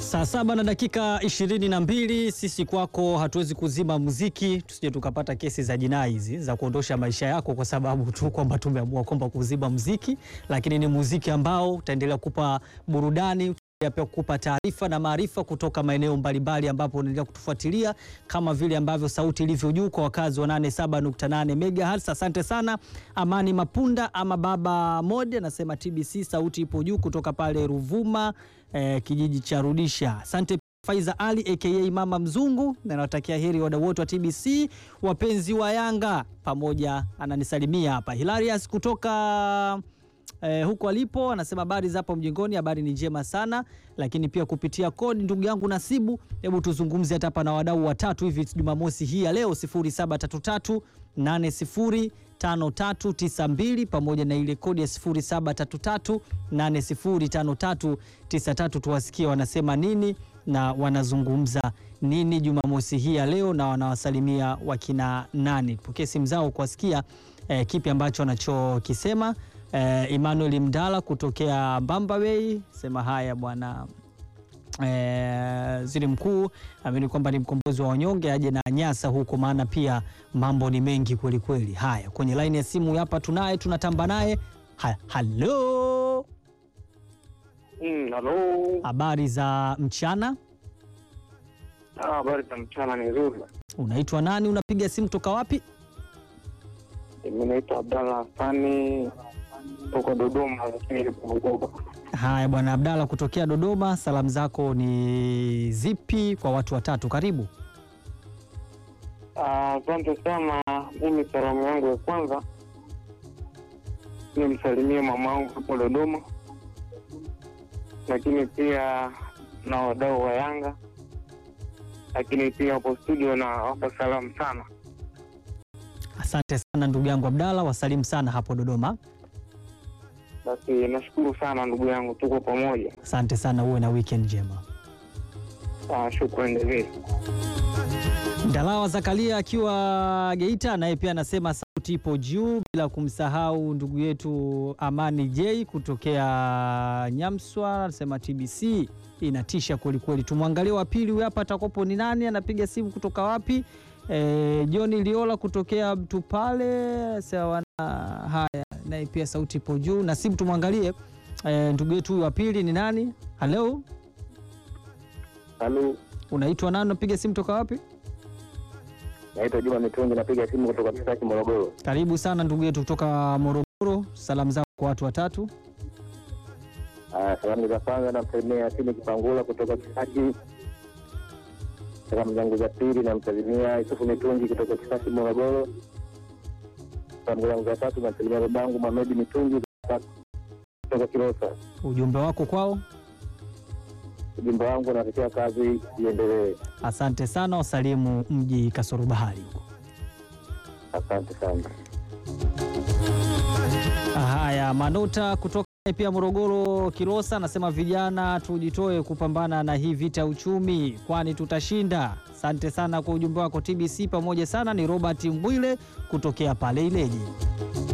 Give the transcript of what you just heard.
Saa saba na dakika ishirini na mbili. Sisi kwako hatuwezi kuzima muziki, tusije tukapata kesi za jinai hizi za kuondosha maisha yako kwa sababu tu kwamba tumeamua kwamba kuzima muziki, lakini ni muziki ambao utaendelea kupa burudani pia kukupa taarifa na maarifa kutoka maeneo mbalimbali ambapo unaendelea kutufuatilia kama vile ambavyo sauti ilivyo juu kwa wakazi wa 87.8 MHz. Asante sana Amani Mapunda ama Baba Mode anasema TBC sauti ipo juu kutoka pale Ruvuma eh, kijiji cha Rudisha. Asante Faiza Ali aka Mama Mzungu, na nawatakia heri wadau wote wa TBC, wapenzi wa Yanga pamoja, ananisalimia hapa Hilarius kutoka Eh, huko alipo anasema habari za hapo mjengoni, habari ni njema sana, lakini pia kupitia kodi, ndugu yangu Nasibu, hebu tuzungumze hata hapa na wadau watatu hivi Jumamosi hii ya leo 0733 805392 pamoja na ile kodi ya 0733 805393, tuwasikie wanasema nini na wanazungumza nini Jumamosi hii ya leo na wanawasalimia wakina nani. Pokee simu zao kuwasikia eh, kipi ambacho wanachokisema. Eh, Emmanuel Mdala kutokea Mbamba Bay sema haya bwana eh, waziri mkuu amini kwamba ni mkombozi wa wanyonge, aje na nyasa huko, maana pia mambo ni mengi kweli kweli. Haya, kwenye laini ya simu hapa tunaye, tunatamba naye. Ha, halo, Mm, halo. habari za mchana, Ah, habari za mchana ni nzuri. unaitwa nani? Unapiga simu toka wapi? Mimi naitwa Abdalla Hassani toka Dodoma, lakini nipo Bukoba. Haya bwana Abdalla kutokea Dodoma, salamu zako ni zipi kwa watu watatu? Karibu. Ah, Asante sana. Mimi salamu yangu ya kwanza nimsalimie mama wangu hapo Dodoma, lakini pia na wadau wa Yanga, lakini pia hapo studio na wapa salamu sana. Asante sana ndugu yangu Abdalla, wasalimu sana hapo Dodoma. Basi nashukuru sana ndugu yangu, tuko pamoja. Asante sana, uwe na weekend njema. Ah, shukrani vile. Ndalawa Zakaria akiwa Geita, naye pia anasema sauti ipo juu, bila kumsahau ndugu yetu Amani J kutokea Nyamswa, anasema TBC inatisha kwelikweli. Tumwangalie wa pili huyu hapa, atakopo ni nani? Anapiga simu kutoka wapi? E, John Liola kutokea Mtupale sawa. Haya, naye pia sauti ipo juu na simu, tumwangalie e, ndugu yetu huyu wa pili ni nani? Halo, Halo. unaitwa nani? Unapiga simu toka wapi? Naitwa Juma Mitungi, napiga simu kutoka Kisaki, Morogoro. Karibu sana ndugu yetu kutoka Morogoro. Salamu zako kwa watu watatu. Ah, salamu za kwanza namsalimia Yasini Kipangula kutoka Kisaki. Salamu zangu za pili namsalimia Yusufu Mitungi kutoka Kisaki, Morogoro. Salamu zangu za tatu namsalimia babangu Mamedi Mitungi kutoka Kilosa. Ujumbe wako kwao. Ujumbe wangu natakia kazi iendelee. Asante sana, wasalimu mji kasoro bahari huko. Asante sana. Haya, Manuta kutoka pia Morogoro Kilosa anasema vijana tujitoe kupambana na hii vita ya uchumi, kwani tutashinda. Asante sana kwa ujumbe wako TBC, pamoja sana. Ni Robert Mbwile kutokea pale Ileje.